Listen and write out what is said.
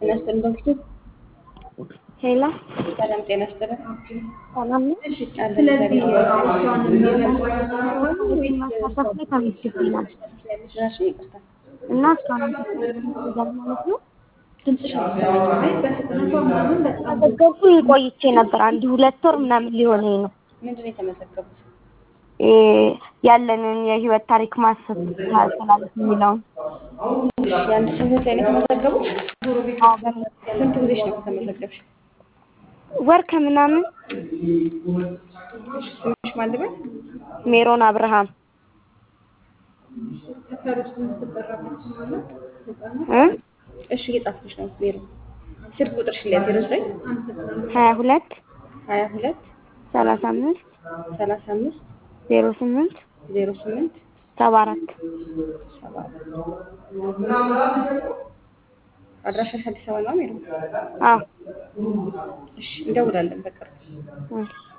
ጤና ይስጥልን ዶክተር። ሄላ ሰላም ጤና ይስጥልን። ሰላም ነው። አለን እግዚአብሔር ማሳሳት ላይ ተመዝግቤ ነበር እሺ፣ ይቅርታ እና እስካሁን አልተሰማኝም ማለት ነው። ድምፅሽ አልተሰማኝም። ተመዘገብኩኝ ቆይቼ ነበር። አንድ ሁለት ወር ምናምን ሊሆነኝ ነው። ምንድን ነው የተመዘገቡት? እ ያለንን የህይወት ታሪክ ማሰብ ታስተላልፍ የሚለውን የአንድ ሰው ህይወት ላይ ነው የተመዘገቡት? አዎ፣ በምን ስንት ጊዜሽ ነው ከተመዘገብሽ? ወር ከምናምን እሺ፣ ስምሽ ማን ልበል? ሜሮን አብርሃም እ እሺ፣ እየጻፍኩሽ ነው ሜሮ። ስልክ ቁጥርሽ ላይ ዜሮ ዘጠኝ ሀያ ሁለት ሀያ ሁለት ሰላሳ አምስት ሰላሳ አምስት ዜሮ ስምንት ዜሮ ስምንት ሰባ አራት ሰባ አድራሻሽ አዲስ አበባ ነው ሜሮ? አዎ እሺ፣ እንደውላለን በቅርብ እሺ